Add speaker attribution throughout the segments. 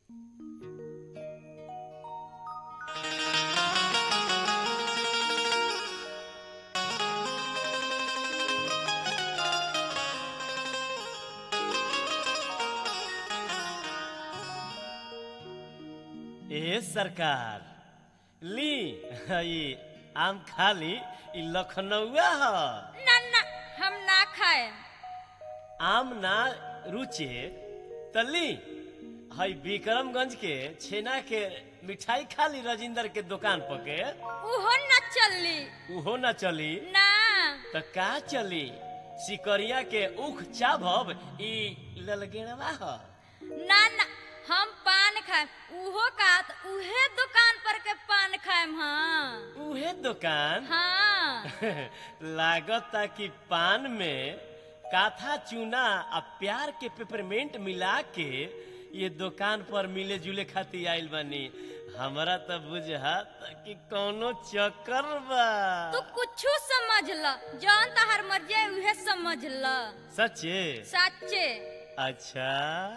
Speaker 1: ए सरकार ली ई आम खाली ई लखनऊआ ह
Speaker 2: ना ना हम ना खाए
Speaker 1: आम ना रुचे त ली हई विक्रमगंज के छेना के मिठाई खाली राजिंदर के दुकान पर के
Speaker 2: उहो ना चली
Speaker 1: उहो ना चली
Speaker 2: ना
Speaker 1: त का चली सिकरिया के उख चाभब ई ललगेड़वा ह
Speaker 2: ना ना हम पान खाए उहो का त उहे दुकान पर के पान खाएम हाँ
Speaker 1: उहे दुकान
Speaker 2: हाँ
Speaker 1: लागता कि पान में काथा चूना आ प्यार के पेपरमेंट मिला के ये दुकान पर मिले जुले खातिर आइल बानी हमरा त बुझात कि कौनो चक्कर बा
Speaker 2: तू कुछू समझ ल जौन तहर मर्जी है उहे समझ ल
Speaker 1: सच्चे
Speaker 2: सच्चे
Speaker 1: अच्छा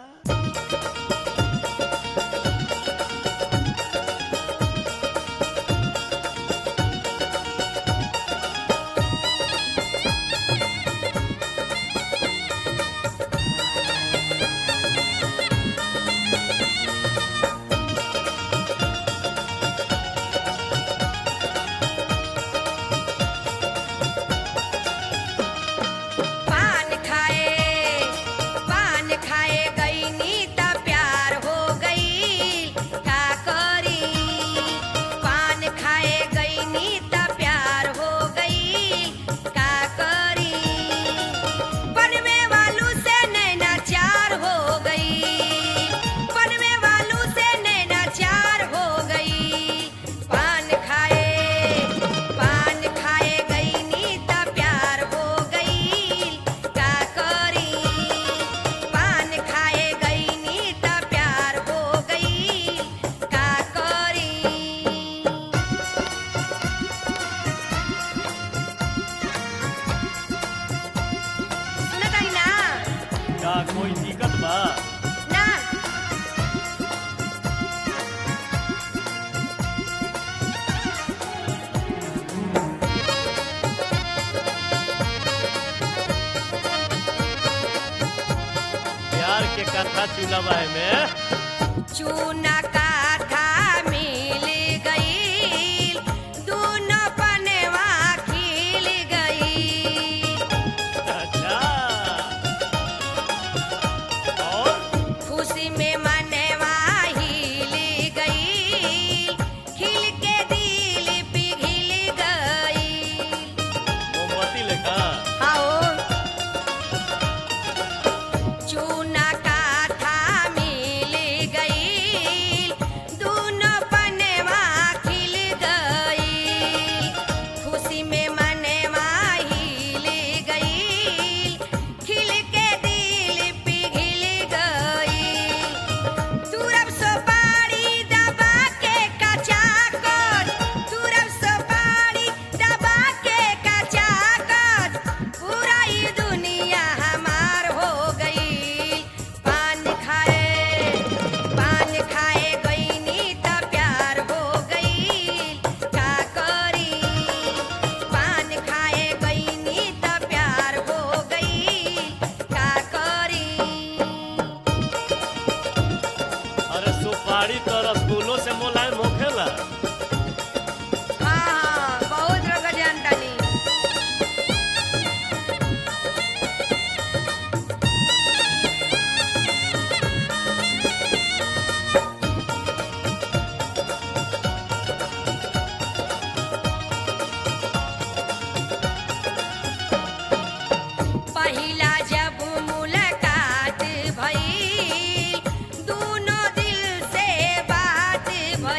Speaker 3: पान खाए पान खाए गईनी त प्यार हो गई का करी पान खाए गईनी त प्यार हो गई का करी बनवे वालू से नैना चार हो गई बनवे वालू से नैना चार हो गई पान खाए पान खाए गईनी त प्यार हो गई का करी पान खाए गईनी त प्यार हो गई का करी सुनताई ना
Speaker 1: का कोई दिक्कत बा
Speaker 3: ना
Speaker 1: प्यार के कथा चुनावा में
Speaker 3: चूना का था मिल गई दूनो पनवा खिल गई
Speaker 1: अच्छा और
Speaker 3: खुशी में मनवा हिल गई खिल के दिल पिघल गई
Speaker 1: मोमबत्ती लेखा
Speaker 3: आओ चूना का था मिल गई दूनो पनवा खिल गई खुशी में मनवा हिल गई खिल के दिल पिघल गई तुरब सुपारी दबा के कचा कर तुरब सुपारी दबा के कचा कर पूरा ही दुनिया हमार हो गई पान खाए पान खाए गईनी त प्यार हो गई का करी पान खाए गईनी त प्यार हो गई का करी
Speaker 1: अरे सुपारी तो रसगुल्लो से मोलायम होखेला
Speaker 3: हाँ बहुत रोग जानतानी पहिला जब मुलाकात भई दूनो दिल से बात भई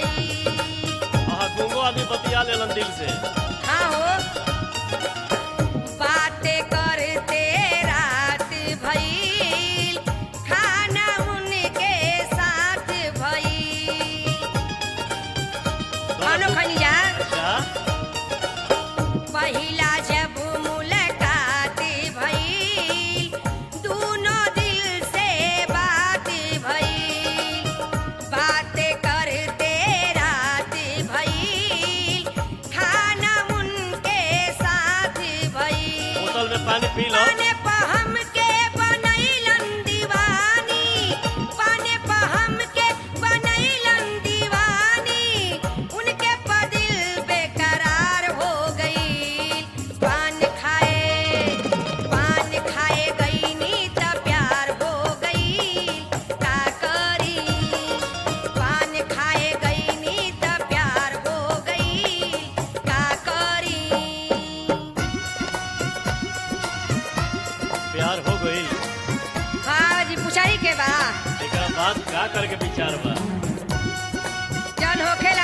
Speaker 1: हाँ का करके विचार बा
Speaker 3: चल होखे